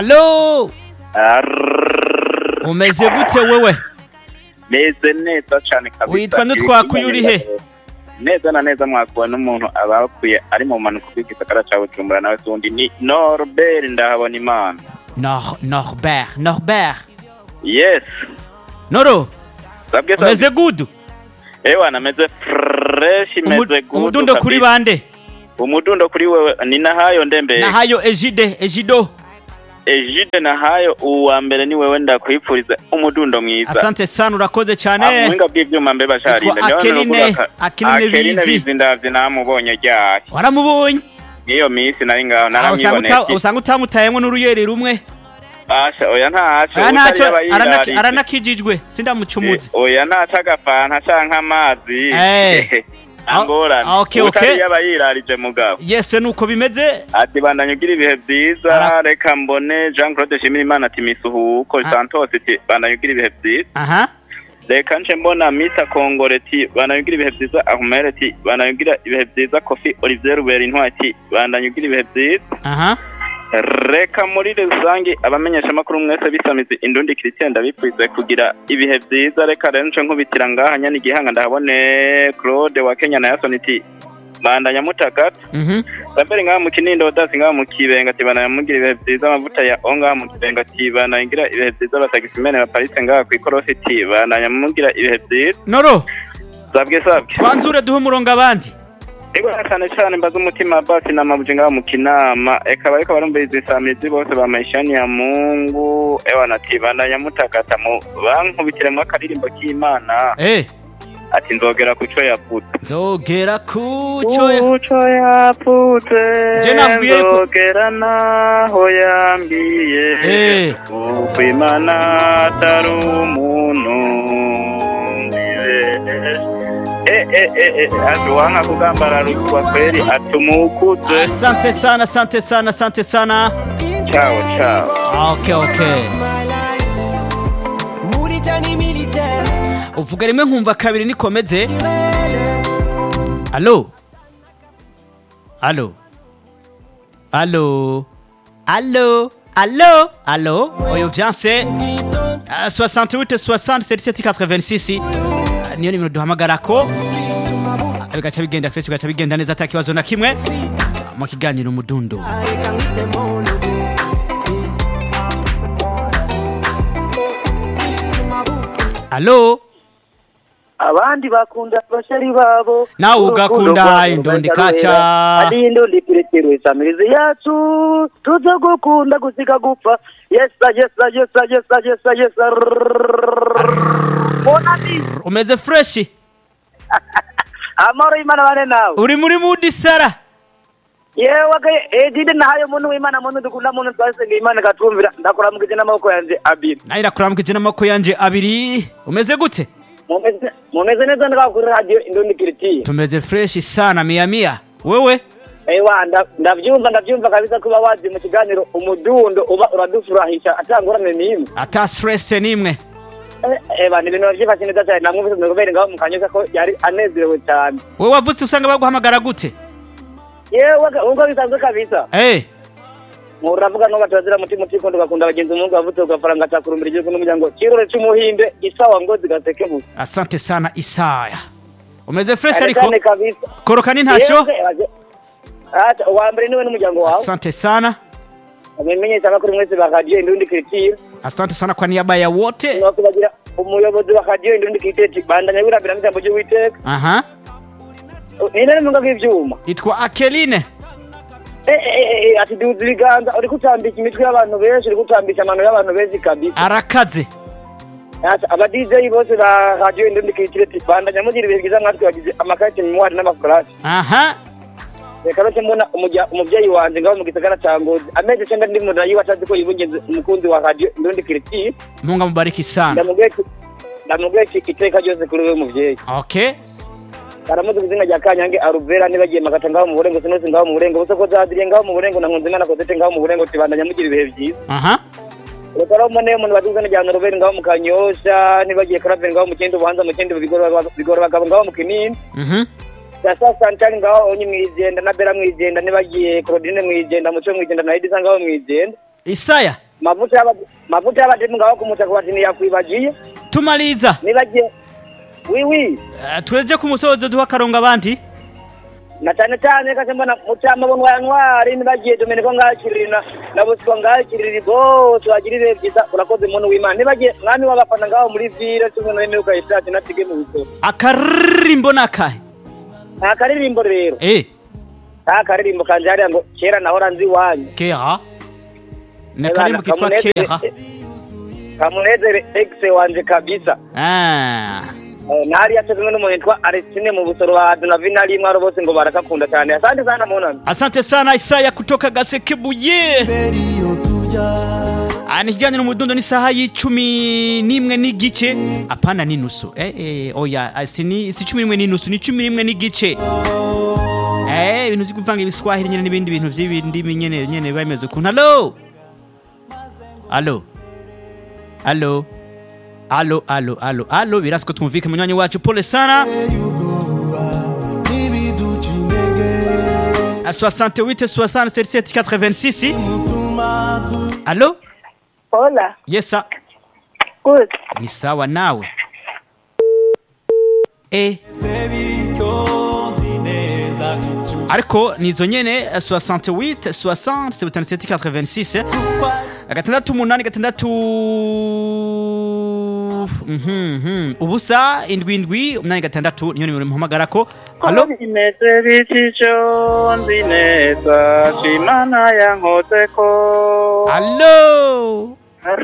alo Arrrrrrr. umeze gute wewe meze neza cane kabisa Witwa Ntitwakuye uri he? neza na neza mwakuwe n'umuntu abakuye ari mu mpanuka bw'igisagara ca bujumbura nawe sundi ni norbert ndahabona imana Nor norbert norbert yes noro sabwe umeze gudu ewa nameze fresh Umu- meze good umudundo kuri kabisa. bande umudundo kuri wewe ni nahayo ndembe nahayo ejide ejido ejide nahayo uwa mbere ni wewe ndakwipfuriza umudundo mwiza asante sana urakoze cyane amuhinga bw'ivyuma mbe basharinda Yitwa Akeline- Akeline Bizi. bizi ndavye namubonye ryari waramubonye niyo minsi nari ngaho Ah, usanga uta- naramwiboneye usanga utamutayemwo n'uruyeri rumwe asha oya ntaco aya ntacyo utari aba aranaki- yirarije. aranakijijwe sindamucumuze Eh, oya ntaco agafanta canke amazi Eh. angorane Ah, okay, utari okay. yaba yirarije mugabo yese nuko bimeze ati bandanya ugira ibihe vyiza Ara- reka mbone jean claude shimirimana ati misuhuko Ah. santos ati bandanya ugira ibihe vyiza aha reka nce mbona misa kongore ati bandanya ugira ibihe vyiza ahumere ati bandanya ugira ibihe vyiza kofi olivier rubera intwari ati bandanya ugira ibihe vyiza aha reka muri rusange abamenyeshamakuru mwese bisamizi indundi christian ndabipfuze kugira ibihe vyiza reka rero nce nkubitira ngaha nyana igihanga ndahabone claude wa kenya na yason iti bandanya mutagata mhm Saberi ngaha mu kinindo dasi ngaha mu kibenga ati bandanya mugira ibihe vyiza amavuta ya o ngaha mu kibenga ati bandanya ngira ibihe vyiza batagisimene baparitse ngaha kw'ikorosi ati bandanya mugira ibihe vyiza noro sabwe sabwe twanzure duhe umurongo abandi Ego cyane cyane mbaza umutima basi na mabuje ngaha mu kinama eka bariko barumviriza isamizi bose bamashani ya Mungu ewa nati bandanya mutakata mu bankubitiremo akaririmbo k'Imana eh ati nzogera kuco yaputse nzogera kuco kuco yaputse Je nabwiye ko- nzogera naho yambiye Eh. kuko Imana atari umuntu Eh, eh, eh, eh, ati wanka kugambara rukwa kweli atumukuze asante sana asante sana asante sana ciao ciao okay okay Mauritanie militaire. uvuga rimwe nkumva kabiri nikomeze alo alo alo alo alo alo oyo vyanse Uh, 68 60 77 86 uh, niyo nimero duhamagarako Uh, bigaca bigenda fresh bigaca bigenda neza ata kibazo na kimwe Uh, mu kiganiro umudundo Reka ngwite mu rugo. alo abandi bakunda abashari babo Nawe ugakunda indundi kaca. ari indundi kirekero isamirizi yacu tuza gukunda gusika gupfa yesa yesa yesa yesa yesa yesa bonani umeze fresh amahoro y'imana bane nawe uri muri mudi sara yewe ke edide nahayo muntu w'imana muntu dukunda muntu twasenga imana katumvira ndakuramukije n'amaboko yanjye abiri nayo irakuramukije n'amaboko yanje abiri umeze gute Mumeze- mumeze neza ndaka kuri radio indundi kirekiro tumeze fresh sana mia mia wewe Ewa nda- ndavyumva ndavyumva kabisa kuba wazi mu kiganiro umudundo uba uradufurahisha atangorane n'imwe ata stress nimwe Eh, eba ni ibintu bavyifashe neza cyane namwumvise ndagobere ngaho mukanyoza ko yari anezerewe cyane wewe wavutse usanga baguhamagara gute yewe ka- ubwo bisanzwe kabisa eh uravuga no batazira mutima utikunda ugakunda bagenzi umungu wavutse ugafaranga cakurumbira igihugu n'umuryango kirore c'umuhinde isawa ngozi gaseke musa asante sana isaya umeze fresh Cyane ariko cyane kabisa koroka n'intasho Yewe, aje- ata uwa mbere niwe n'umuryango wawe asante sana mumenyesha abakuru mwese ba radio indundi kirekiro asante sana kwa niaba ya wote nokubagira umuyobozi wa radio indundi kirekiro bandanya wirabira n'ijambo ry'uwiteka aha ninde n'impunga bw'ivyuma itwa akeline Eh, eh, eh, eh, ati duza ibiganza uriko utambika imitwe y'abantu benshi uriko utambika amano y'abantu benshi kabisa arakaze Ati, aba DJ bose ba radio indundi kirekiro ati bandanya mugira ibihe byiza mwatwe bagize amakarite memoire n'amafurashi aha reka rero mbona umujya- umuvyeyi wanje ngaho mu gisagara ca ngozi amezi icenda ndi mu yiwe atazi ko yibungenze umukunzi wa radio indundi kirekiro munga mubariki sana ndamubwiye ati- ndamubwiye ati iteka ryose kuri wewe muvyeyi okay aramuzi ku izina rya kanyange aruvera nibagiye makata ngaho mu burengo sinose ngaho mu burengo busa ko zadiriye ngaho mu burengo na nkunzimana kozete ngaho mu burengo tibandanya mugira ibihe byiza aha reka rero mbone umuntu bazi izina rya noroberi ngaho mu kanyosha nibagiye karaveri ngaho mu kindi buhanza mu kindi bigora bagabo ngaho mu kinini mhm gasa santari ngaho onye mwijenda na bera mwijenda nibagiye claudine mwijenda muco mwijenda na edisa ngaho mwijenda isaya mavuta y'aba- mavuta y'abademu ngaho kumutaka bati ntiyakwibagiye tumaliza nibagiye wiwi Eh, tweje ku musozo duha akarongo abandi na cyane cyane kase mbona mucama bonwa ya ntwari nibagiye domeneko ngakiriri na na bosco ngakiriri bose bagira ibihe byiza urakoze muntu w'imana nibagiye mwami w'abafana ngaho muri vile tumwe n'imiruka yishaje natige mu bisoro akaririmbo nakahe nta karirimbo rero eh nta karirimbo kanje hariya ngo kera nahora nzi iwanyu kera ni Eh, akaririmbo bana, kitwa kamunezere- kera kamunezere exe wanje kabisa ah Eh, nahari yatezwe n'umuntu yitwa Aristine mu busoro wa Donavina rimwe aro bose ngo barakakunda cyane asante sana munami asante sana isaya kutoka gasekebuye Ah, ni kijyanye n'umudundo n'isaha y'icumi n'imwe n'igice apana n'inusu eh, eh, oya ah, si ni si cumi n'imwe n'inusu ni cumi n'imwe n'igice eh ibintu byo kuvanga ibiswahili nyene n'ibindi bintu vy'ibindimi nyene nyene biba bimeze ukuntu halo halo halo halo halo halo halo birasi ko twumvike munywanyi wacu pole sana à 68 67 86 Allô Hola, Yesa good. ni sawa nawe eh ariko nizo nyene eh, 68 60 77 86 gatandatu umunani gatandatu Mhm, mhm. ubusa indwi indwi umunani gatandatu niyo nimero muhamagarako halo bimeze bityo nzi neza imana yankozeko halo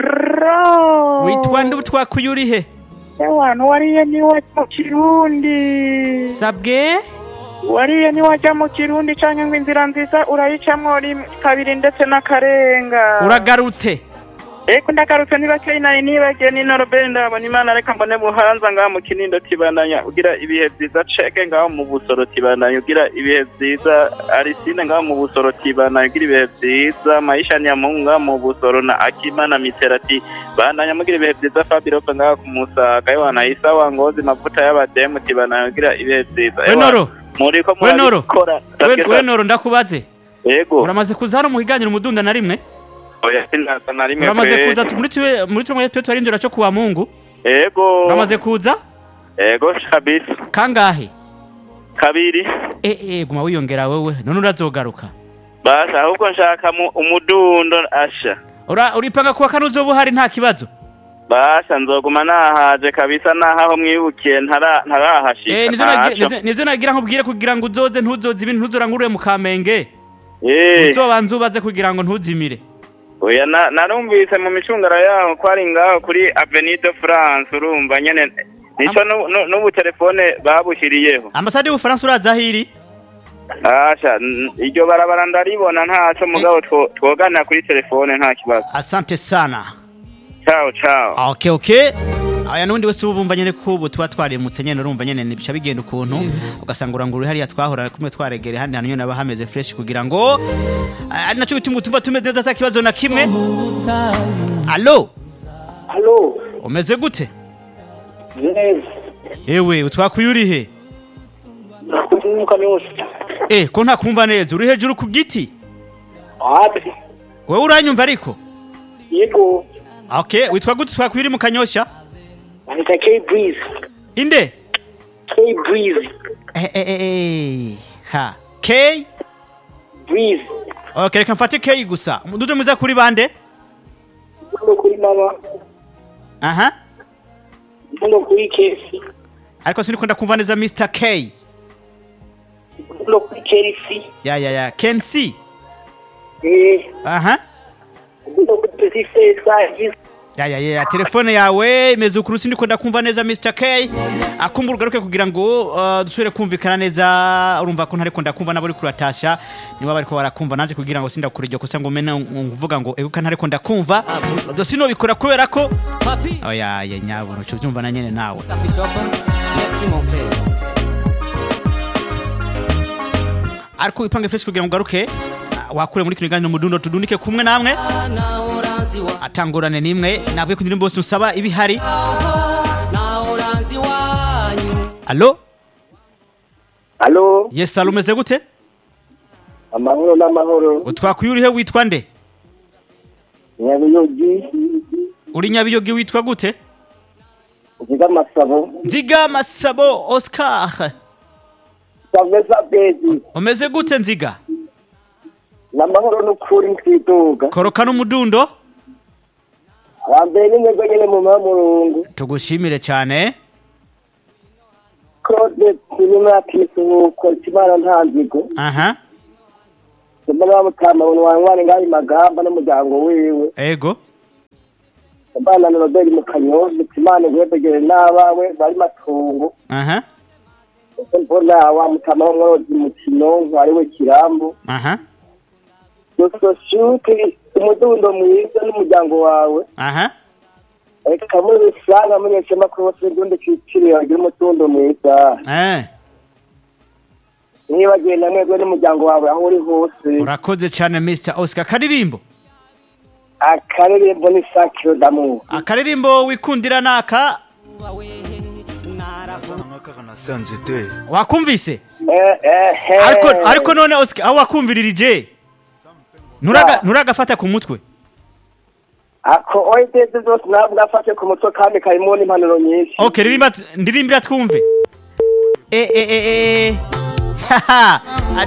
Ro. witwa nde twakuye uri he Ewana wariye niwajya mu kirundi sabwe wariye niwajya mu kirundi canke ngo inzira nziza urayicamwo rimwe kabiri ndetse n'akarenga uragarute eko ndagarutse ntibakeye nayo nibagiye ni noroberi ndabona imana reka mbone buhanza ngaho mu kinindo tibandanya ugira ibihe byiza ceke ngaho mu busoro tibandanya ugira ibihe byiza arisine ngaho mu busoro tibandanya ugira ibihe byiza maisha nyamungu ngaho mu busoro na akimana miterati bandanya mugira ibihe byiza fabirope ngaho ku musaga ewana isa wangozi mavuta y'abademu tibandanya ugira ibihe byiza Ewana, wenoro muriko Wenoro. murabikora We- wenoro ndakubaze yego uramaze kuza hano mu higaniro umudunda na rimwe oya sinaza na rimwe uramaze pe. kuza tu- muri tuwe muri tumwe twe twarinjira cyo kuwa mungu yego uramaze kuza yego kabisa kangahe kabiri eh eh guma wiyongera wewe none urazogaruka basa ahubwo nshaka mu- umudundo asha ura uripanga kuwa kane uzoba uhari nta kibazo basha nzoguma nahaje kabisa nahaho mwibukiye ntara- ntarahashika eh nivyo nagira- ntaco. nivyo- nivyo nagira nkubwire kugira ngo uzoze ntuzoze ibintu ntuzorangurure mu kamenge Eh, uzobanza ubaze kugira ngo ntuzimire oya na- narumvise mu micungara yaho ko ari ngaho kuri avenue de france urumva nyene nico nu- nu- n'ubu telefone babushyiriyeho ambasade y'ubufaransa uraza ahiri asha n- iryo barabara ndaribona ntaco mugabo two- twoganira kuri telefone nta kibazo asante sana ciao ciao okay okay aya nundi wese uba bumva nyene ko ubu tuba twarimutse nyene urumva nyene bica bigenda ukuntu ugasanga urangura hariya twahora kumwe twaregere handi hantu nyene haba hameze fresh kugira ngo ah, ari naco bituma tumva tumeze neza ata kibazo na kimwe alo Halo umeze gute neza ewe utwakuye uri he nakumva yose eh ko ntakumva neza uri hejuru ku giti wapi wewe uranyumva ariko yego okay witwa gute twakuye uri mu kanyosha anita K Breeze inde K Breeze eh eh eh, eh ha k Breeze okay reka mfate k gusa umududo mwiza kuri bande Mundo kuri mama aha Mundo kuri Kesi ariko sinikunda kumva neza Mr K Mundo kuri Kesi ya ya ya can see eh aha Mundo kuri Pesi Size ya ya ya telefone yawe imeze ukuru sindikunda kumva neza Mr K akumbura ugaruke kugira ngo uh, dusubire kumvikana neza urumva ko ntariko ndakumva nabo uri kuratasha niba bariko barakumva naje kugira ngo sindakura iryo kosa ngo mene nguvuga ngo eguka ntariko ndakumva do sino bikora kubera ko oya ya nyabo nco byumva na nyene nawe Merci mon frère. ariko ipange fresh kugira ngo ugaruke uh, wakure muri kino ganiro mudundo tudunike kumwe namwe Naho uranzi wa atangurane nimwe nabwe ku ndirimbo bose usaba ibihari naho uranzi wanyu. allo Halo yes allo umeze gute amahoro n'amahoro utwakuye urihe witwa nde nyabiyogi uri nyabiyogi witwa gute uvuga amasabo nziga masabo oscar saveza bezi umeze gute nziga n'amahoro n'ukuri twiduga koroka n'umudundo abambere n'intego nyene mu mamurungu tugushimire cyane claude turimo yakisuhuko ikimana nta nzigo aha mbona bamutama buntu wantwara ngaho magamba n'umuryango wiwe ego mbana na robert mu kanyosha ikimana guhebegere n'abawe bari matungo aha mbona wa mutama w'umworozi mukino ntwariwe kirambu aha dososhuke umudundo mwiza n'umuryango wawe aha reka muri rusange amenyeshamakuru bose ndundi kiciriye bagira umudundo mwiza eh niba agenda mwebwe n'umuryango wawe aho uri hose urakoze cyane mr oscar karirimbo akaririmbo ni sakiro damu akaririmbo wikundira naka kaka na se nzete wakumvise Eh, eh, eh. ariko ariko none oscar aho wakumviririje nturaga nturagafata ku mutwe ako oideze zose ntabwo afashe ku mutwe kandi karimo n'impanuro nyinshi okay ririmba ndirimbira twumve eh eh eh eh haha